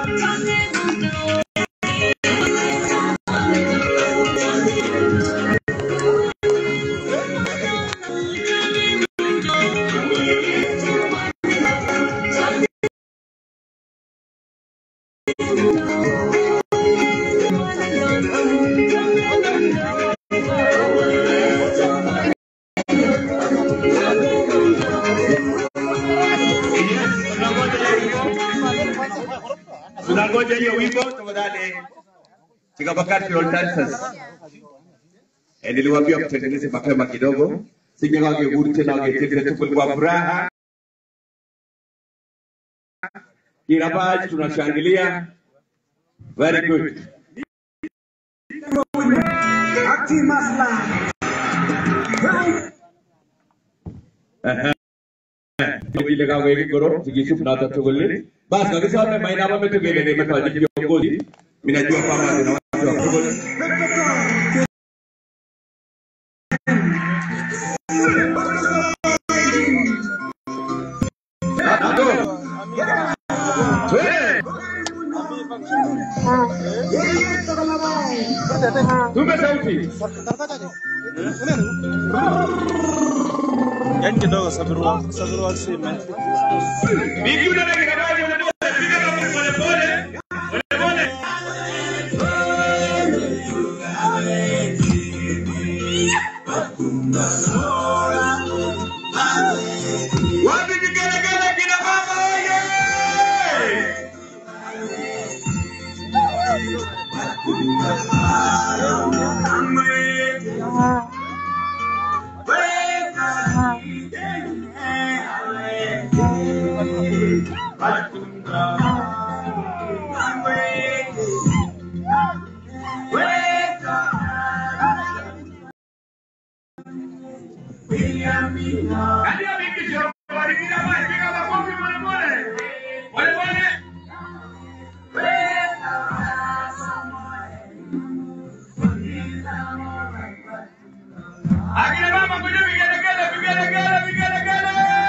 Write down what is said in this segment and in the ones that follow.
Tunangoja hiyo wimbo tafadhali. Chikapakati Roll Dancers. Eh, niliwaambia mtengeneze mapema kidogo. Sije wangeguru tena wangetengeneza tu kwa furaha. Kila baadhi tunashangilia. Very good. vile kama hivi goro sikishu tunata tuguli basi kabisa wame maina wame tugele ni mtu ajili viongozi mimi najua kwamba kuna watu wa tuguli Hapo. Twende. Tupe sauti. Yaani kidogo sabirua sabirua sime. Miki unaona kikabaji unajua piga kama pole pole. Pole pole. Wapi vigelegele kina mama oye! Katika miki sio bali kina mama piga makofi pole pole. Pole pole. Akina mama kwenye vigelegele vigelegele vigelegele.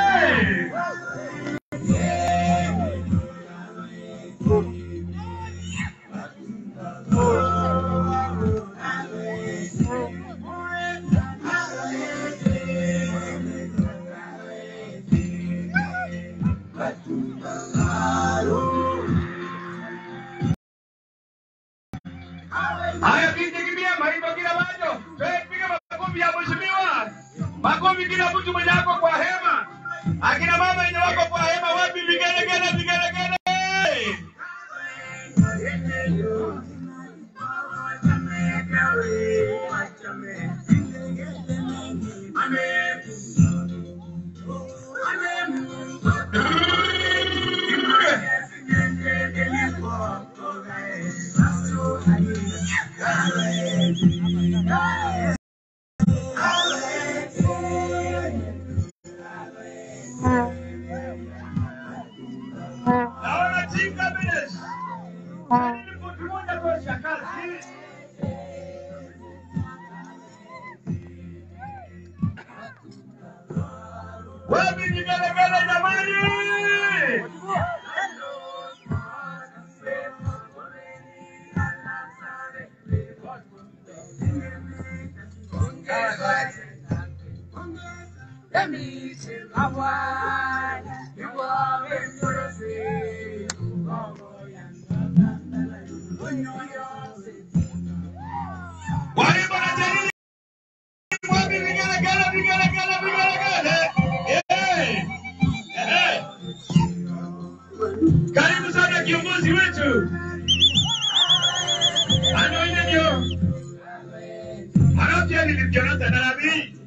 Haya binti kimbia maimbo kila macho. Wewe piga makofi ya mheshimiwa. Makofi kila mtu mwenye ako kwa hema. Akina mama wenye wako kwa hema wapi vigelegele vigelegele. Naona chinga bilis. Mtu mmoja kwa shakazi. Wapi vigelegele jamani? Walimu na jamii. Wapi vigelegele vigelegele vigelegele. Eh. Eh. Karibu sana kiongozi wetu. Anoine ndio. Anapia ni Jonathan Arabi.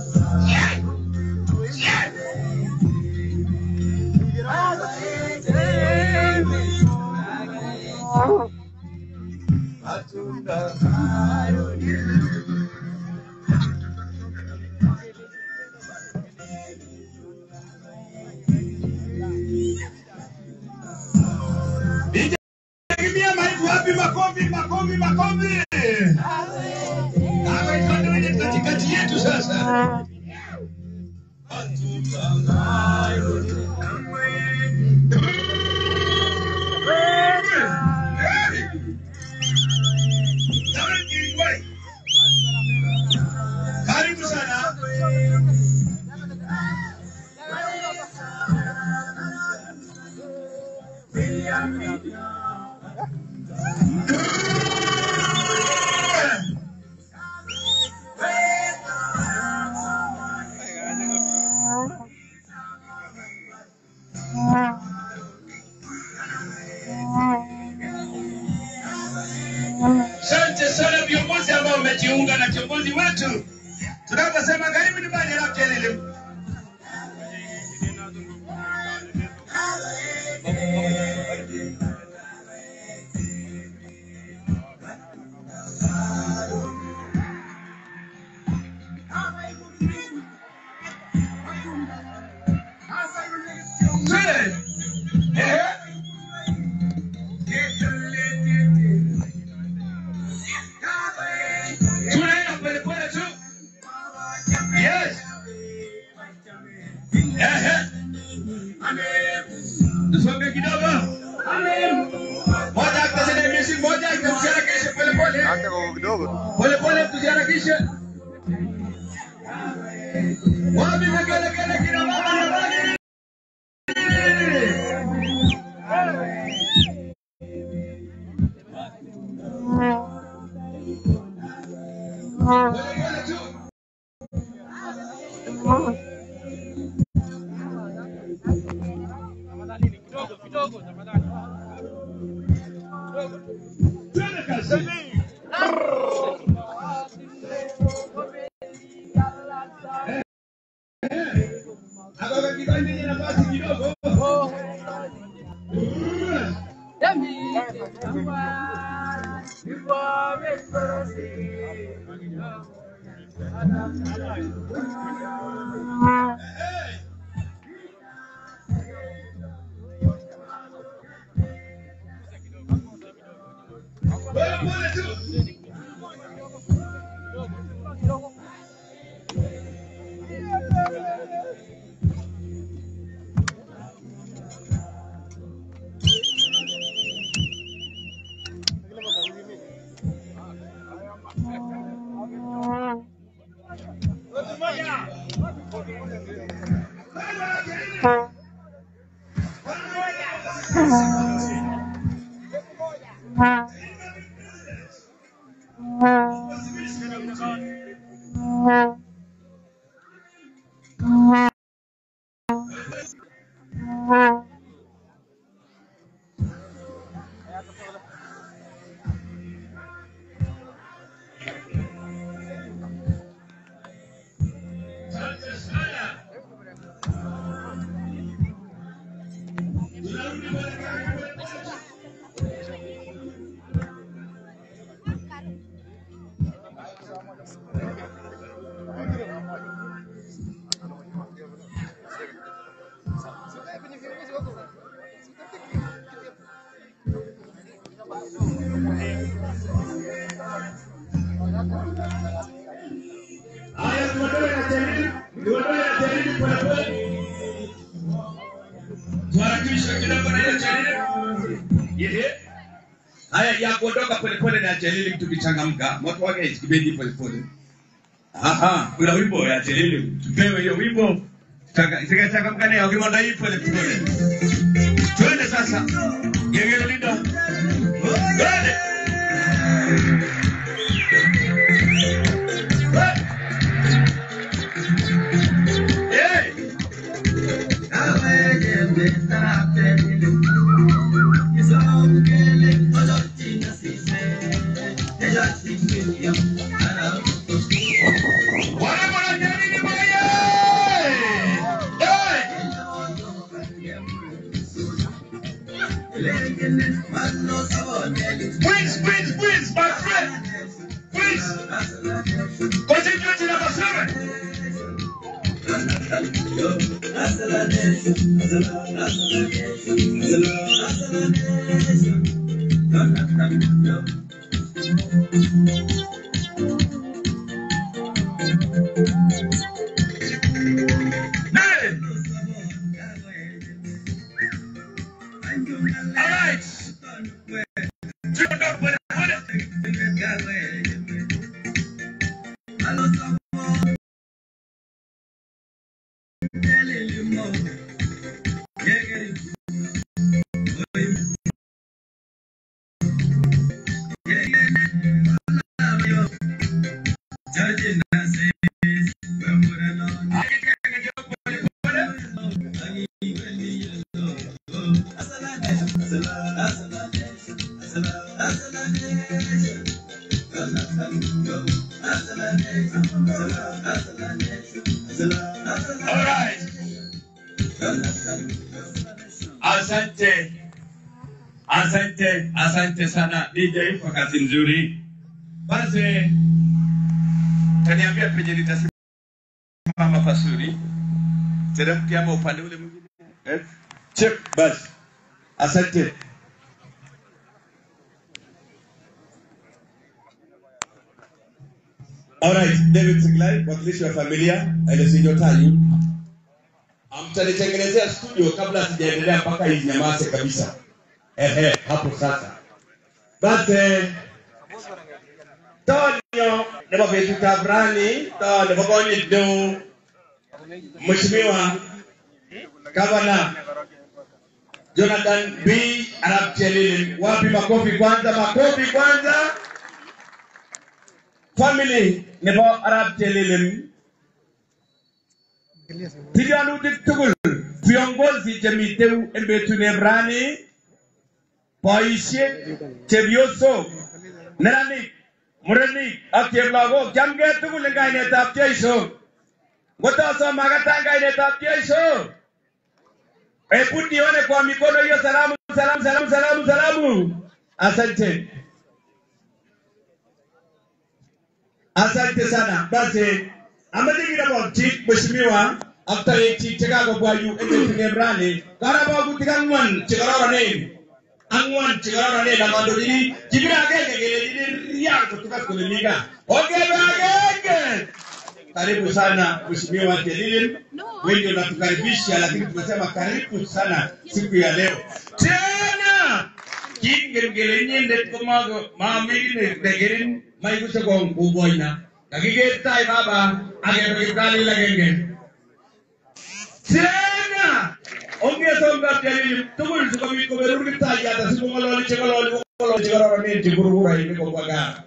Kimbia maiki wapi makofi makofi makofi. Hawa ndio ndio katikati yetu sasa. Asante sana viongozi ambao wamejiunga na kiongozi wetu tunaposema karibu nyumbani la kelele. Twende. Eh. Tunaenda polepole tu. Yes. Ehe. Tusonge kidogo. Moja tusiharakishe, moja tusiharakishe polepole. Hata kwa kidogo. Polepole tusiharakishe. Wapi vigelegele kina mama na baba? Polepole tu. Twende kazi. Hapa katika nini nafasi kidogo. Polepole tu. Haya, tuondoe na tairi, tuondoe na tairi polepole. Tuharakishe kidogo na ile tairi. Yehe. Haya ya kuondoka polepole na Jalili tukichangamka. Moto wake kibendi polepole. Aha, kuna wimbo ya Jalili. Tupewe hiyo wimbo. Tukachangamka nayo ukimwona hii polepole. Twende sasa. Gengele lindo. Twende. Hey! Warembo na Jalili moye! Hey! Please, please, please, my friend. Please. Continue to number seven. Nine. All right. Tuondoke polepole. Asante, asante, asante sana DJ kwa kazi nzuri. Basi taniambia penye nitasimama pasuri, teremke ama upande ule mwingine eh? Chep, basi asante. Alright, David Siglai, mwakilishi wa familia Elesijotayu, mtanitengenezea studio kabla sijaendelea mpaka inyamaze kabisa. Ehe, hapo sasa. Basi Tonyo nebo betutab rani to nebo konyit neo Mheshimiwa Gavana Jonathan B. Arap Chelili. Wapi makofi kwanza, makofi kwanza. Family nebo Arap Chelili. Tilyanutik tugul viongozi chemiteu en betuneb rani, boisiek, chepyosok, neranik, murenik ak cheplagok chamgei tugul en kainetab Jeiso. Ngotosom akatan kainetab Jeiso. Hebu nione kwa mikono hiyo salamu, salamu, salamu, salamu, salamu. Asante. Asante sana. Basi amache kirabokchi mheshimiwa ak toek chekakobwa yu en betutab rani. Karabokutik ang'wan chekororonen. Ang'wan chekororonen ak kandoik. Kibire agenge kelechini riang kotukas kole mi gaa. Ongebe agenge. Karibu sana mheshimiwa Jelilin, wengi wanatukaribisha, lakini tumesema karibu sana siku ya leo tena. Kingen kele inyendet komago mamikine nekerin maikuse kong kuboina kakiker tai baba akebe kipkalil agenge tena ongesongab Jelilin tugul sikobit koberur kiptayat asikong'ololi cheng'ololi kong'ololi chekororonen cheburburainik kobwa gaa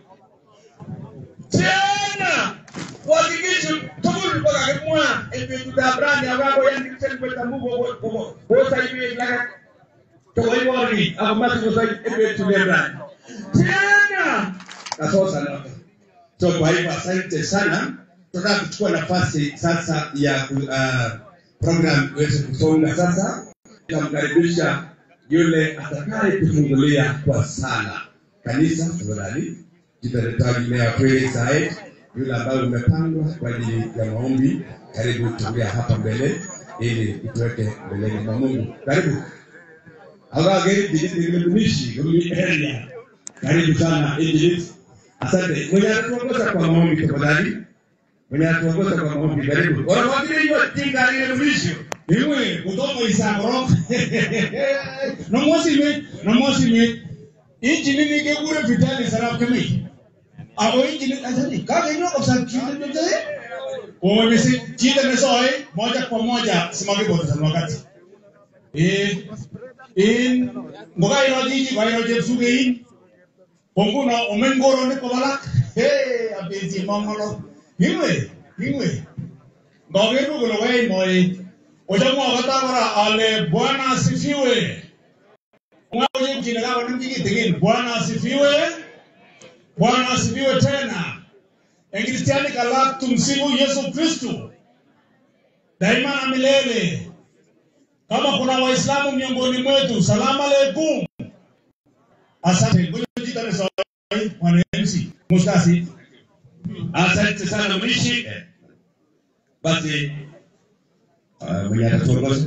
tena kuhakikisha tugul kokakimwa en betutab rani akakoyan kipselkwet amu kosaibwech lagat chokoiborik ako mache kosai en betutab rani tena kasosa noto so kwa hivyo asante sana tunataka kuchukua nafasi sasa ya uh, program iweze kusonga sasa tutamkaribisha yule atakaye kufungulia kwa sala kanisa tafadhali jitaretagi meya kweli said yule ambayo umepangwa kwa ajili ya maombi karibu tulia hapa mbele ili ituweke mbeleni mwa mungu karibu agageidigililumishi area karibu sana injilis asante mwenye anatuongoza kwa maombi tafadhali mwenye anatuongoza kwa maombi karibu wanafuatilia hiyo tingalililumishi Iwe kutoka isakoro. Nomosime, nomosime. Injili ni kekure vitali sarap kemi. Ako injili asani kaka ino kwa chinde nyote. Umemesi chinde mesoi moja kwa moja simage bota sana wakati. Eh in ngoga ino jiji kwa ino jepsuge in. Ponguna omengoro ne kobalak. Hey abenzi mongolo. Iwe, iwe. Ngogeru kulo wei moi. Ujamwa katabara ale Bwana asifiwe. Mwaje mjini kama ni mjini tegeni Bwana asifiwe. Bwana asifiwe tena. Ekristiani kalak tumsifu Yesu Kristo. Daima na milele. Kama kuna Waislamu miongoni mwetu, salamu alaikum. Asante. Ngoja jitane sawa. Bwana MC. Mustasi. asante sana mwishi basi uh, mwenye atatuongoza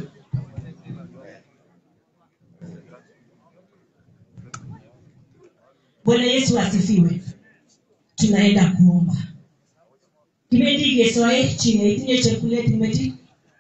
Bwana Yesu asifiwe. Tunaenda kuomba. Kimeti gesoe chine itinye chakula timeti.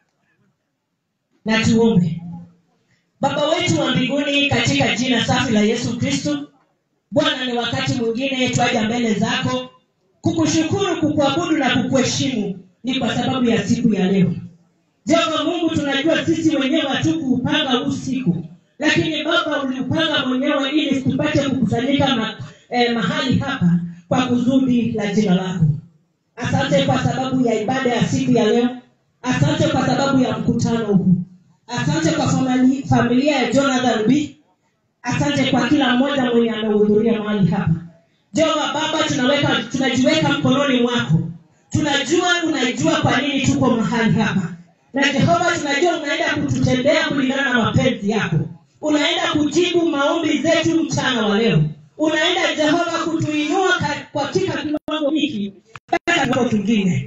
Na tuombe. Baba wetu wa mbinguni katika jina safi la Yesu Kristo, Bwana, ni wakati mwingine twaja mbele zako kukushukuru, kukuabudu na kukuheshimu, ni kwa sababu ya siku ya leo. Jehova Mungu, tunajua sisi wenyewe hatukuupanga huu siku, lakini Baba uliupanga mwenyewe ili tupate kukusanyika ma, eh, mahali hapa kwa kusudi la jina lako. Asante kwa sababu ya ibada ya siku ya leo. Asante kwa sababu ya mkutano huu. Asante kwa famili, familia ya Jonathan B. Asante kwa kila mmoja mwenye amehudhuria mahali hapa. Jehova Baba, tunaweka tunajiweka mkononi mwako. Tunajua unajua kwa nini tuko mahali hapa. na jehova tunajua unaenda kututendea kulingana na mapenzi yako unaenda kujibu maombi zetu mchana wa leo unaenda jehova kutuinua ka- katika kiwango hiki mpaka kiwango kingine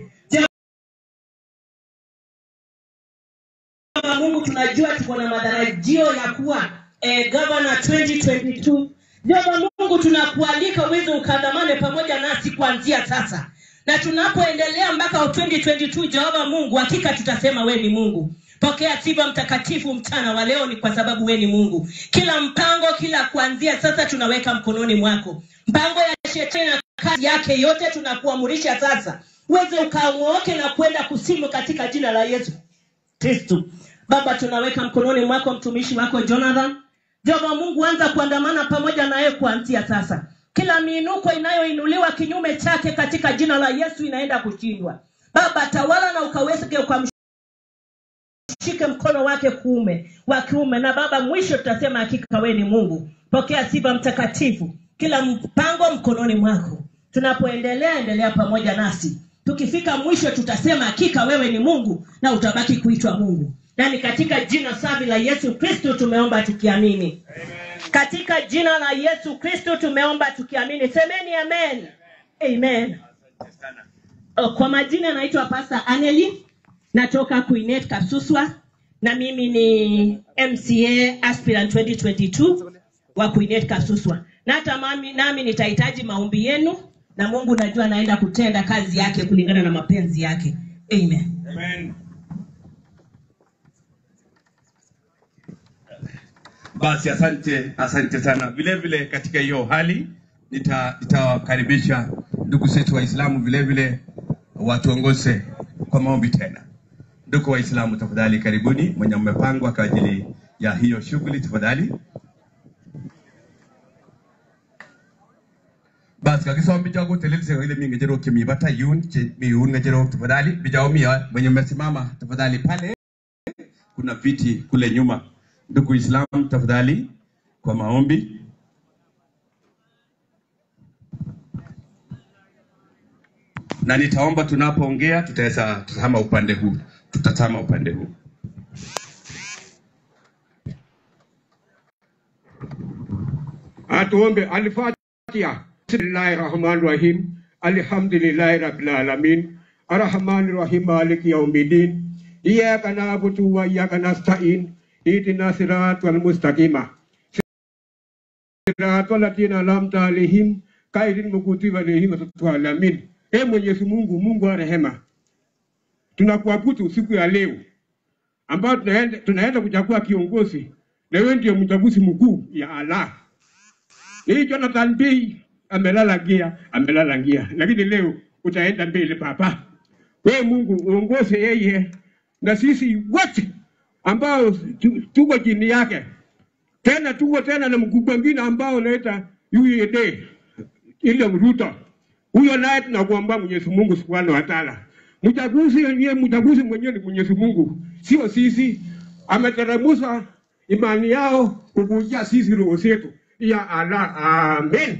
Jehova mungu tunajua tuko na matarajio ya kuwa eh, gavana 2022 Jehova Mungu tunakualika uweze ukandamane pamoja nasi kuanzia sasa na tunapoendelea mpaka 2022 Jehova Mungu hakika tutasema we ni Mungu pokea sifa mtakatifu mchana wa leo ni kwa sababu we ni Mungu kila mpango kila kuanzia sasa tunaweka mkononi mwako mpango ya shetani na kazi yake yote tunakuamurisha sasa uweze ukamwoke na kwenda kusimu katika jina la Yesu kristu baba tunaweka mkononi mwako mtumishi wako jonathan jehova mungu anza kuandamana pamoja naye kuanzia sasa kila miinuko inayoinuliwa kinyume chake katika jina la yesu inaenda kushindwa baba tawala na ukaweke ukamshike mkono wake kuume wa kiume na baba mwisho tutasema hakika wewe ni mungu pokea sifa mtakatifu kila mpango mkononi mwako tunapoendelea endelea pamoja nasi tukifika mwisho tutasema hakika wewe ni mungu na utabaki kuitwa mungu na ni katika jina safi la yesu kristo tumeomba tukiamini katika jina la yesu kristo tumeomba tukiamini semeni amen amen Oh, kwa majina naitwa pasta aneli natoka kuinet kasuswa na mimi ni mca aspirant 2022 wa kuinet kasuswa na hata mami, nami nitahitaji maombi yenu na mungu najua anaenda kutenda kazi yake kulingana na mapenzi yake amen Amen. Basi asante, asante sana. Vile vile katika hiyo hali nita- nitawakaribisha ndugu zetu Waislamu vile vile watuongoze kwa maombi tena. Ndugu Waislamu, tafadhali karibuni, mwenye mmepangwa kwa ajili ya hiyo shughuli, tafadhali. bas kakisoma bijago telelse ile mi ngejero kimi bata yun che mi yun ngejero tafadhali bijao mi mwenye mmesimama tafadhali pale kuna viti kule nyuma ndugu islam tafadhali kwa maombi na nitaomba tunapoongea tutaweza tutazama upande huu tutatama upande huu atuombe alfatiha bismillahi rahmani rahim alhamdulillahi rabbil alamin arrahmani rahim maliki yaumiddin iyyaka na'budu wa iyyaka nasta'in ihdina siratal mustaqima siratal ladzina an'amta alaihim ghairil maghdubi alaihim waladdallin e mwenyezi mungu mungu wa rehema tunakuabudu siku ya leo ambayo tunaenda, tunaenda kuchagua kiongozi na wewe ndio mchaguzi mkuu ya Allah hii Jonathan B amelala gia, amelala gia, lakini leo utaenda mbele papa. We Mungu uongoze yeye na sisi wote ambao tu- tuko chini yake, tena tuko tena na mkubwa mwingine ambao unaita UED ile Ruto. Huyo naye tunakuomba Mwenyezi Mungu Subhanahu wa Ta'ala, mchaguzi yeye, mchaguzi mwenyewe ni Mwenyezi Mungu, sio sisi. Ameteremsha imani yao kukujia sisi roho zetu ya Allah. Amen.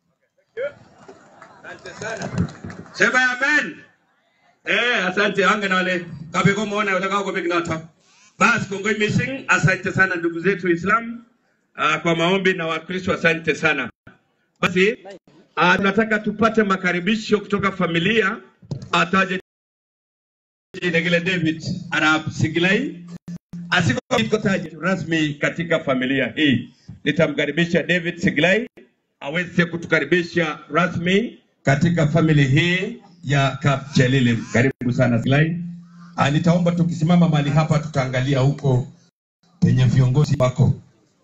sema amen eh asante ange nale kabiko muone utakao kwa nata basi kongoi missing asante sana ndugu zetu Islam uh, kwa maombi na wakristo asante sana basi uh, tunataka tupate makaribisho kutoka familia ataje Negele David Arab Siglai asikotaje rasmi katika familia hii. Nitamkaribisha David Siglai aweze kutukaribisha rasmi katika famili hii ya Kapchelile. Karibu sana Siglai. Ah, nitaomba tukisimama mahali hapa tutaangalia huko penye viongozi wako.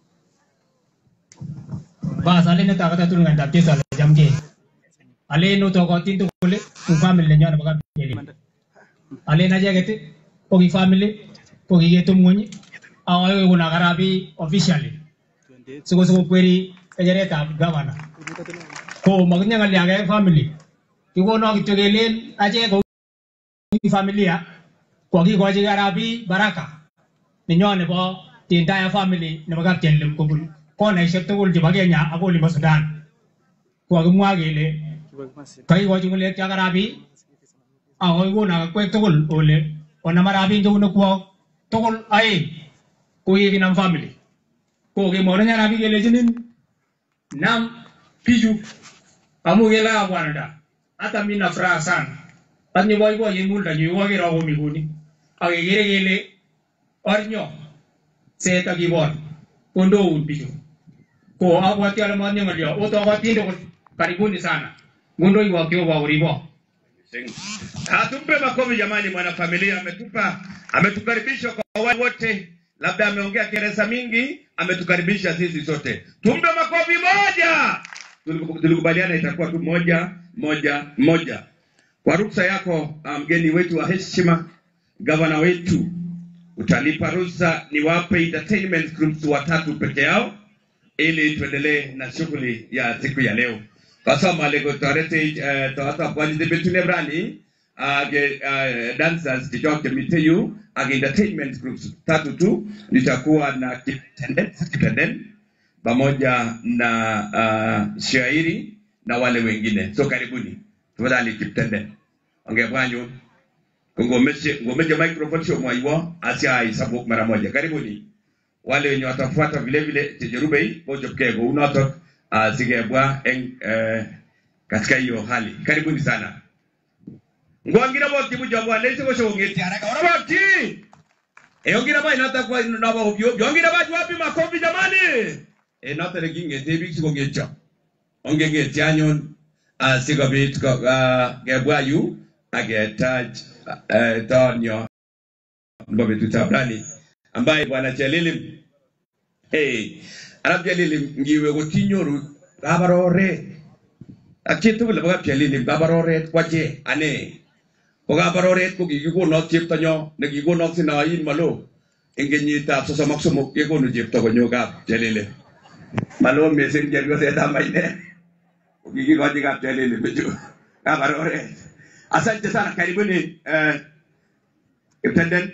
Bas, alin na takata tulungan tapti sa jam ke. Alin no to ko tinto kule, ku family nyo na baka pili. Alin na jagete, pogi family, pogi getum ngunyi, awa ko na karabi officially. Sugo sugo kweri kajare ta governor. Ko magnya ngal yaga family. Kiko no kityo kelen ache ko familia ko ki ko ji karabi baraka. Ninyo nebo the entire family nebo kapchelim kobun konaishek tugul chebo Kenya ak olimbo Sudan. Kokakimwa kele kakikochi ng'ulek cho karabi ako kikono akwek tugul ole onama rabin jo unakuwa tokol ae ko yegi nam family ko ge mona nyana bi gele jinin nam piju amu gela bwana da hata mimi na furaha sana Tanyi boy boy yengul da nyu wage rago mi guni age gere gele ornyo se ta gibon kondo un piju ko awati ala manyo ngalio o to awati ndo karibuni sana gundo iwa kio wa uribo Ah, tumpe makofi jamani, mwanafamilia ametupa ametukaribisha kwa wale wote, labda ameongea keresa mingi, ametukaribisha sisi sote. Tumpe makofi moja. Tuliku- Tulikubaliana itakuwa tu moja moja moja. Kwa ruksa yako ah, mgeni wetu wa heshima, gavana wetu, utanipa ruhusa niwape entertainment groups watatu peke yao ili tuendelee na shughuli ya siku ya leo. Kasa malego torete uh, tohata kwani de betune brani age uh, dancers kijoke miteyu age entertainment groups tatu tu nitakuwa na kitenden kitenden pamoja na uh, shairi na wale wengine. So karibuni. Tafadhali kitenden. Ongea bwanyu. Ngomeshe ngomeshe microphone show mwaiwa asia isabuk mara moja. Karibuni wale wenye watafuata vile vile tejerubei bojopkego unotok uh, sigebwa eng uh, katika hiyo hali karibuni sana ngwangira boti bujabwa lese ko shongeti haraka ora boti e ongira bai nata kwa na ba obyo yongira ba wapi makofi jamani e nata reginge tebi siko gecha onge geti anyon uh, sigobit ko uh, gebwa yu agetaj uh, tonyo mbabe tutabrani ambaye bwana Chelilim hey arab Chelilim ngiwe gotinyoru gabarore akitu bele baga Chelilim gabarore kwache ane ko gabarore ko gigigonok cheptonyo ne gigonok sinain malo en kenyitab sosom ak somok kekonu chepto konyokab Chelilim malo mising jergo setamaine ko kikikochi kab Chelilim bichu gabarore asante sana karibuni eh, Intendant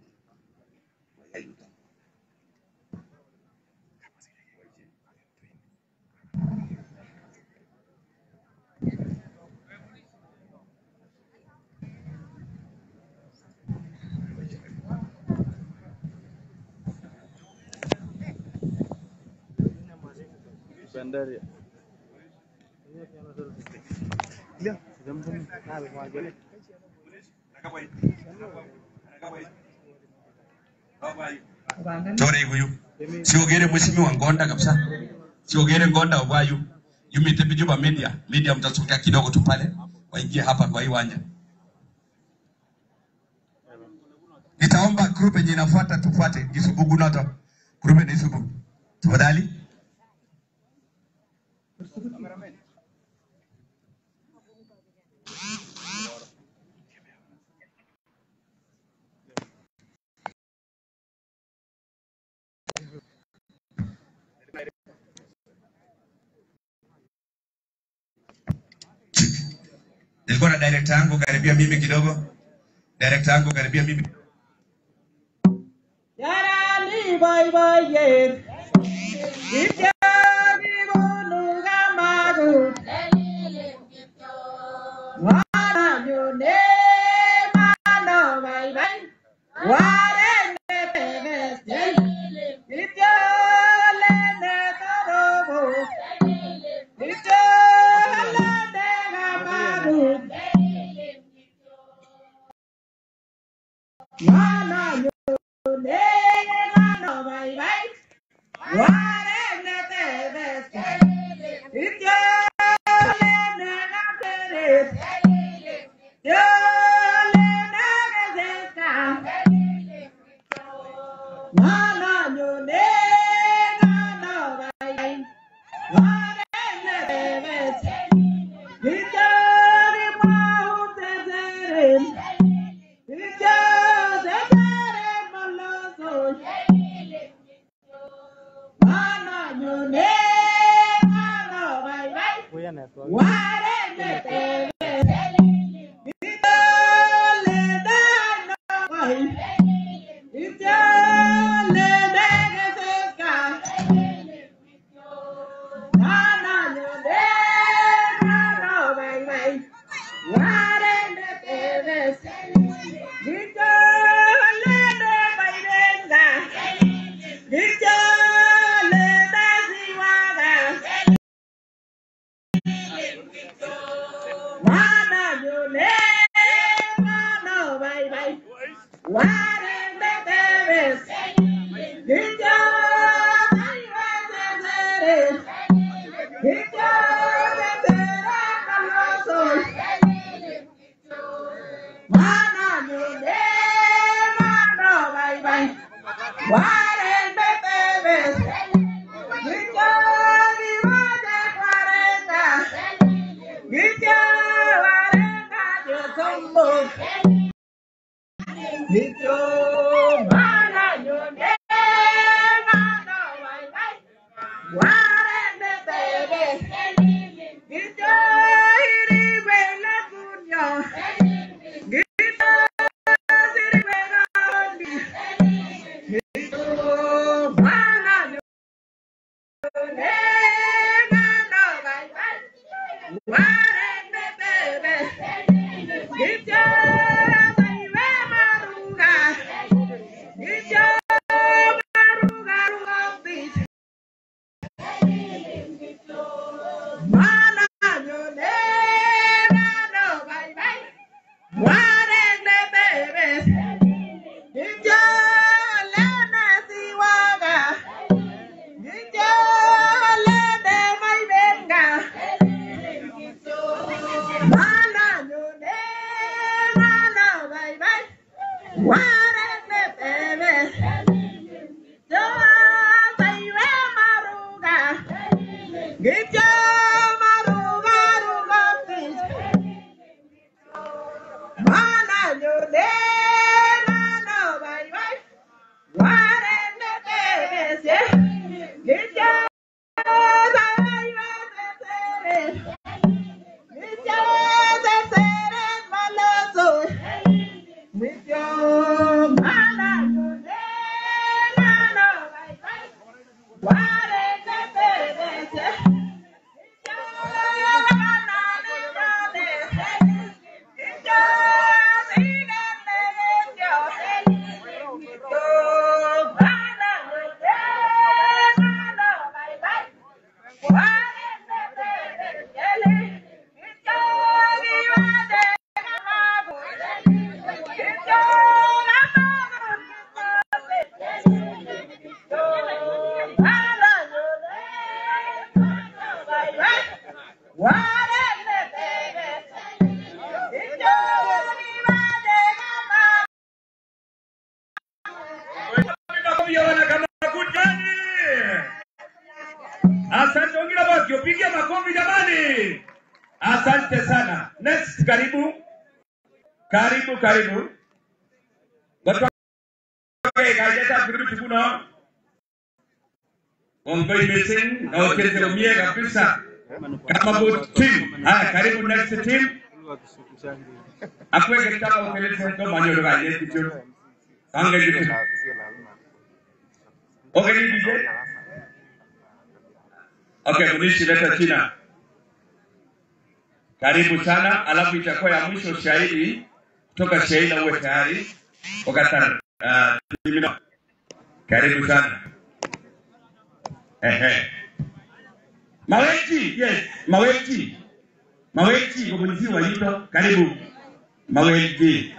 Bandari. Chore huyu. Siogere mheshimiwa Ngonda kabisa. Siogere Ngonda Obwayu. Yumite bijuba media. Media mtasogea kidogo tu pale. Waingie hapa kwa hii wanja. Nitaomba group yenye inafuata tufuate. Kisubugu nato. Group ni Isubu. Tafadhali. Nilikuwa na director yangu karibia mimi kidogo. Director yangu karibia mimi. Yarani boiboiyet Ityani bunu kamagut Mwana nyone mano baibai Warene teveste Ityale ne torobo Ityale ne kamagut Mwana nyone mano baibai Warene teveste Ityale ne kamagut Warene teveste Victor! Cuarenta bebés. Victory Mate cuarenta. Victory cuarenta yo somos. Victory mana yo nega no bye bye. Cuarenta bebés. Victory buena cuño. Victory buena Get your maruga, ruga, please. Mana yo de mano bye bye. Ware me te se. Gitya sai me te se. Gitya te se re maloso. Gitya mana yo de mano bye bye. Ware me te se. Gitya mana yo de. Makofi ya wanakamagutani. Asante, ongera basi, pigia makofi jamani. Asante sana. Next, karibu karibu karibu. Watu wake kajeta kurudi kuno. Ongoi missing na ukete umie kabisa. Kama good team. Haya, karibu next team. Akwe kitaka ukeleze ndo manyo ga yetu tu. Ange jitu. Okay, ni DJ. Okay, Munishi leta China. Karibu sana, alafu itakuwa ya mwisho shahidi kutoka Sheila, uwe tayari wakati uh, timino. Karibu sana. Ehe. Maweti, yes, Maweti. Maweti, komunizi wa Yito, karibu. Maweti.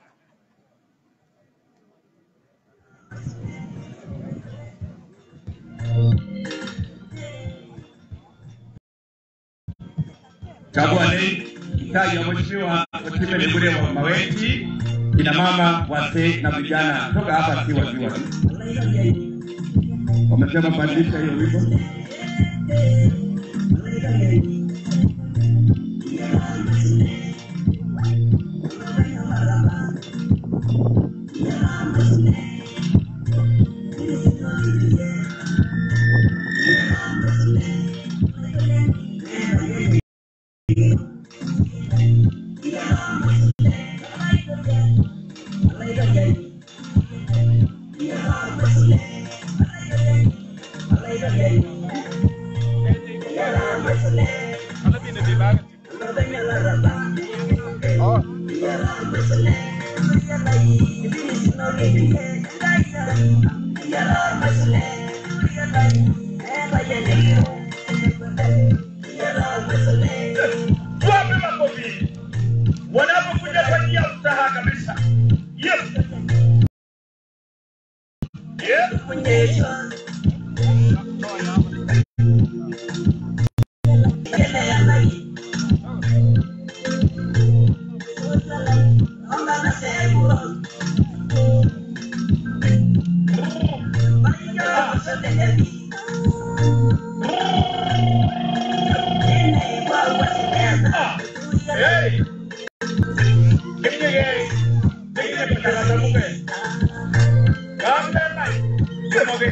Chagua lei mtaji wa mheshimiwa Otile Lebule wa Maweti, kina mama, wazee na vijana toka hapa si waziwa tu. Wamesema badilisha hiyo wimbo. Tuwape makofi wanapokuja kwa njia ya ustaha kabisa. Yes. Yes. Hey! Kenya gay. Kenya pagkakata mo kay. Kamda na. Kumogi.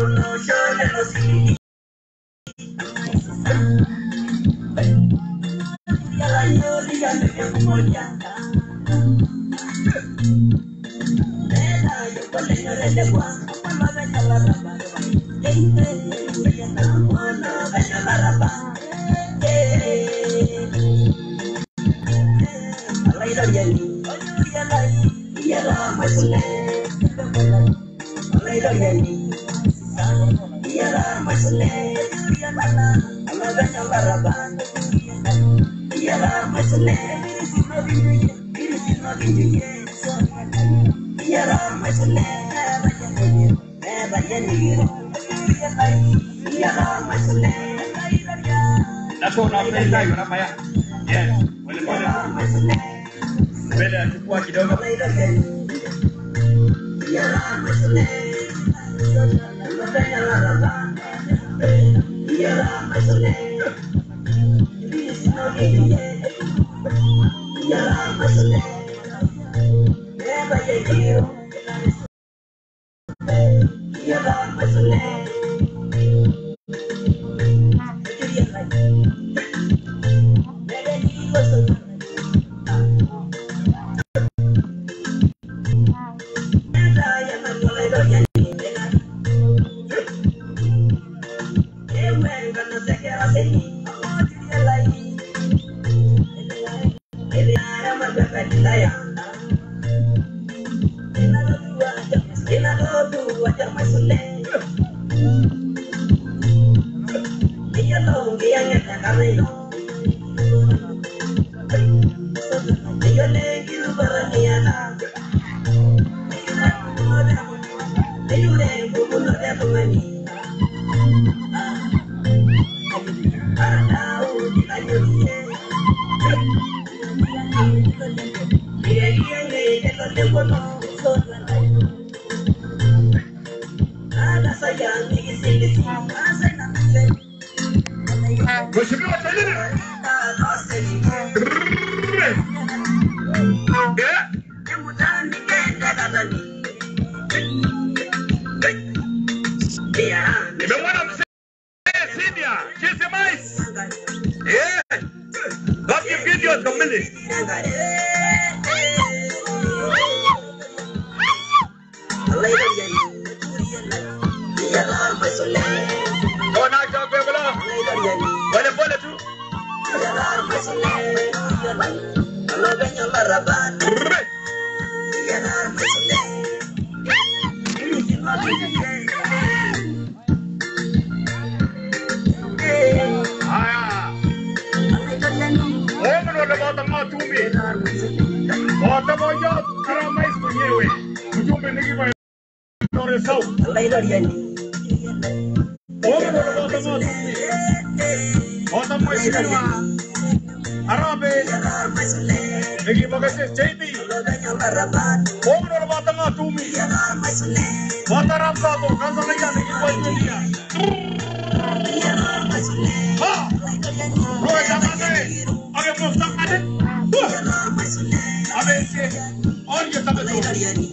Nako unapenda hiyo na maya. Yes. Pole pole. Mbele achukua kidogo. Mheshimiwa Selina. Yeah. Nimemwona mzee Sidia, Jesse Mais. Yeah. Baki video kamili. Ona chakwe bala. Pole pole tu. Brrr. Haya. Wewe ndio unapata matumi. Wata moja kama mais mwenyewe. Mjumbe ni kiva Tore Sau. Wewe ndio unapata matumi. Wata mheshimiwa. Arabe. Nikipokea JB. Wewe ndio unapata matumi. Wata Ramsado kaza na yana kiva dunia. Ha! Roho jamani. Age mufta ade. Abe se. और ये सब तो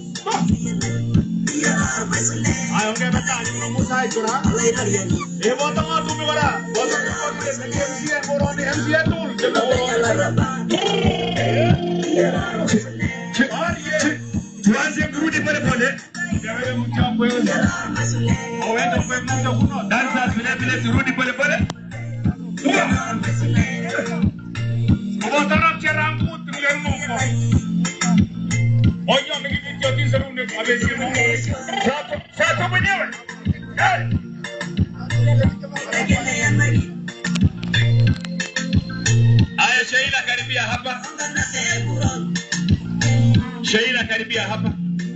आयो के बता आज में मुसा है छोड़ा ये वो तो तू में बड़ा वो तो एमसीए कोरोना एमसीए टूल जब और ये tuanze kurudi pale pale wewe mchambo wewe auende kwa mmoja kuno dansa vile vile turudi pale pale Kwa taraf cha rangu tuliyo mungu Oyo mkipitia tisa runde amesema Sato sato mwenyewe. Hey! Aya Sheila karibia hapa. Sheila karibia hapa.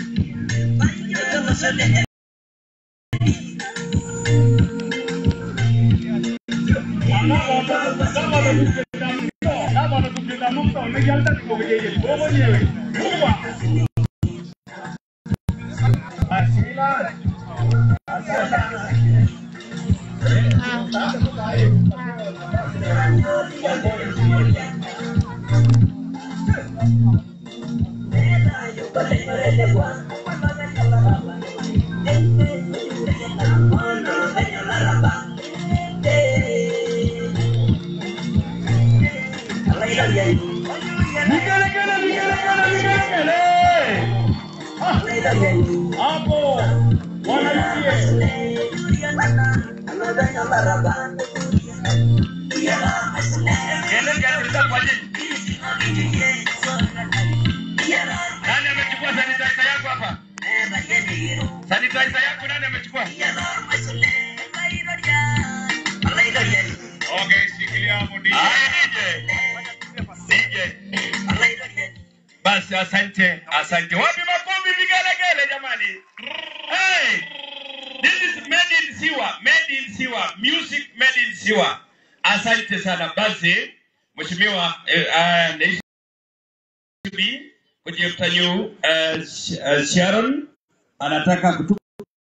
Kama wanatupenda mtu, umejalta niko yeye. Wewe mwenyewe. Mungu. Asila. Asila. Kele kiasi kwa nini? Nani amechukua sanitizer yangu hapa? Sanitizer yangu nani amechukua? Okay, shikilia hapo DJ. DJ. Basi asante, asante. Wapi makofi vigelegele jamani? Hey! This is made in Siwa, made in Siwa, music made in Siwa. Asante sana. Basi Mheshimiwa eh, uh, Naishi kwenye mtanyu uh, Sharon anataka kutu